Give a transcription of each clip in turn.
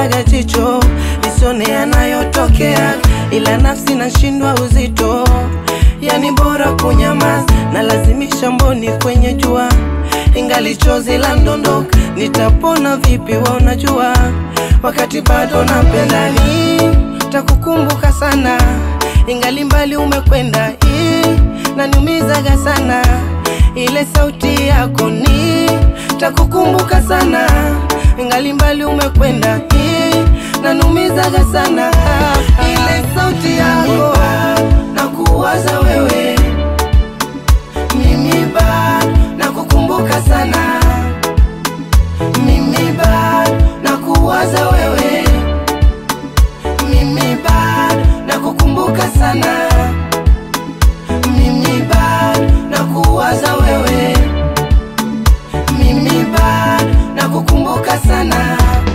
nafubaga jicho nisione yanayotokea, ila nafsi nashindwa uzito, yani bora kunyamaza, nalazimisha mboni kwenye jua, ingali chozi la ndondoka, nitapona vipi? Wa unajua wakati bado napenda, ni takukumbuka sana, ingali mbali umekwenda, hii naniumizaga sana ile sauti yako ni takukumbuka sana, ingali mbali umekwenda, hii nanumizaga sana ile sauti yako na kuwaza wewe, mimi bado nakukumbuka sana, mimi bado nakuwaza wewe, mimi bado nakukumbuka sana, mimi bado nakuwaza wewe, mimi bado nakukumbuka sana.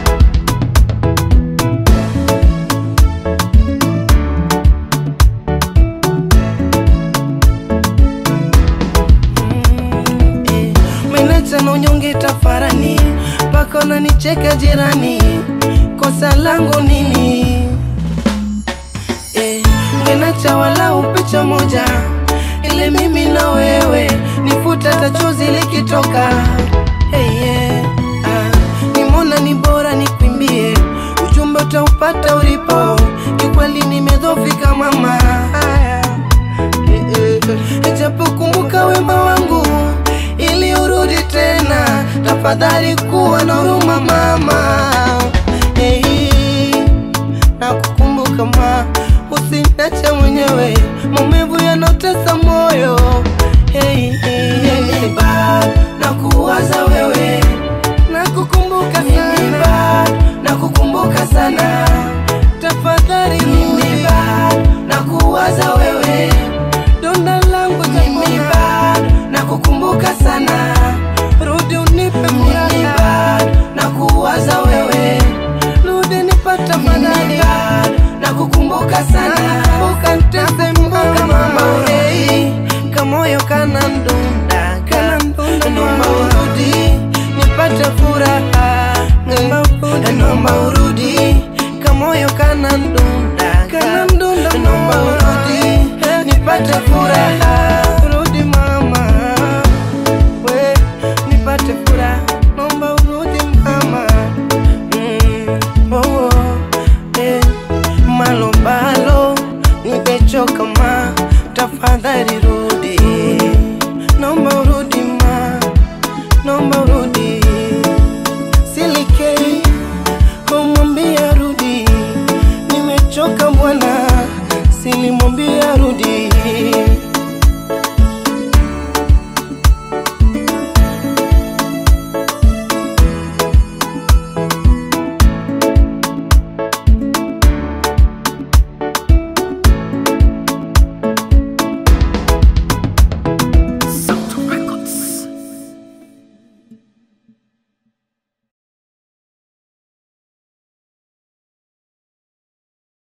Menacha na unyonge tafarani, mpaka unanicheka jirani, kosa langu nini? Eh, Menacha walau picha moja, ile mimi na wewe, nifuta hata chozi likitoka. Hey, yeah. ah, nimona ni bora nikwimbie, ujumbe utaupata ulipo, kiukweli nimedhofika mama. Haya. Japokumbuka wema wangu ili urudi tena, tafadhali kuwa na huruma mama. Hey, nakukumbuka ma, usiniache mwenyewe, maumivu yanotesa moyo. Hey, hey, hey. bado nakuwaza wewe, nakukumbuka sana, nakukumbuka sana, tafadhali mimi bado nakuwaza wewe donda langu mimi bado nakukumbuka sana, rudi unipe furaha, nakuwaza wewe, rudi nipata fadhali, nakukumbuka sana, ukantese mpaka mama hey, kamoyo kana ndunda kana ndunda, naomba urudi nipate furaha, naomba urudi